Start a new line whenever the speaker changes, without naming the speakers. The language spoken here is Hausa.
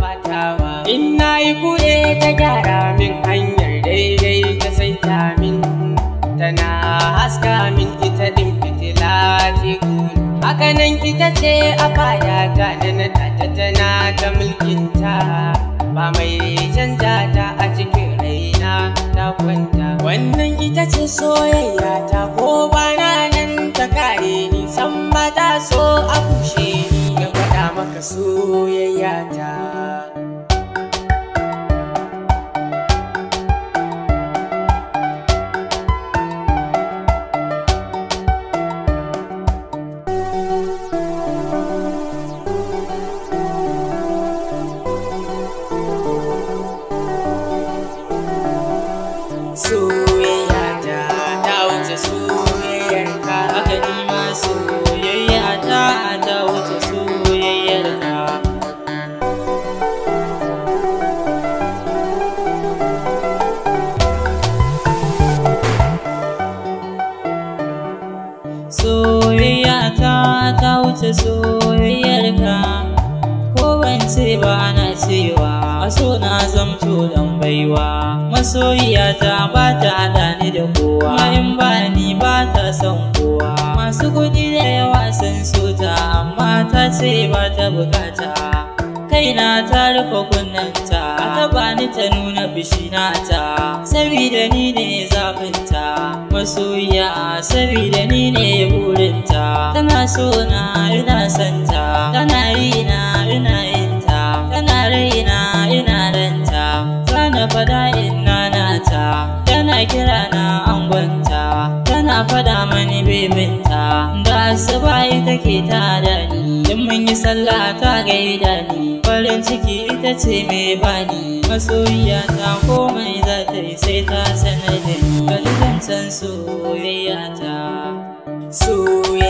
batawa in na yi kure ta gyara min hanyar daidai ta saita min tana haska min ita din fitila ce hakanan ita ce a fadata da na tata tana ta mulkinta ba mai canja ta a cikin raina ta kwanta wannan ita ce soyayya ta ko bana nan ta kare ni san ba ta so a kushe ni na faɗa maka soyayya ta soyayya ta ta wuce soyayyar ka
haka ni ma soyayya ta ta wuce soyayyar ka soyayya ta ta wuce soyayyar ka ko ban ce ba na cewa a so na zamto dan baiwa masoyiya ta ba ta hada ni da kowa in ba ni ba ta son kowa masu kuɗi da yawa sun so ta amma ta ce ba ta bukata kaina ta rufe kunnanta ta bani ta nuna bishina ta sabida ni ne zafinta masoyiya sabida ni ne burinta tana so na ina santa tana yi na ina yinta tana raina ina ranta tana fada ina nata tana kira na angonta tana fada mani bebinta da asuba ita ke ta da ni in mun yi sallah ta gaida ni farin ciki ita ce mai bani masoyiya ta komai za ta yi sai ta sanar da ni bari zan san soyayya ta
soyayya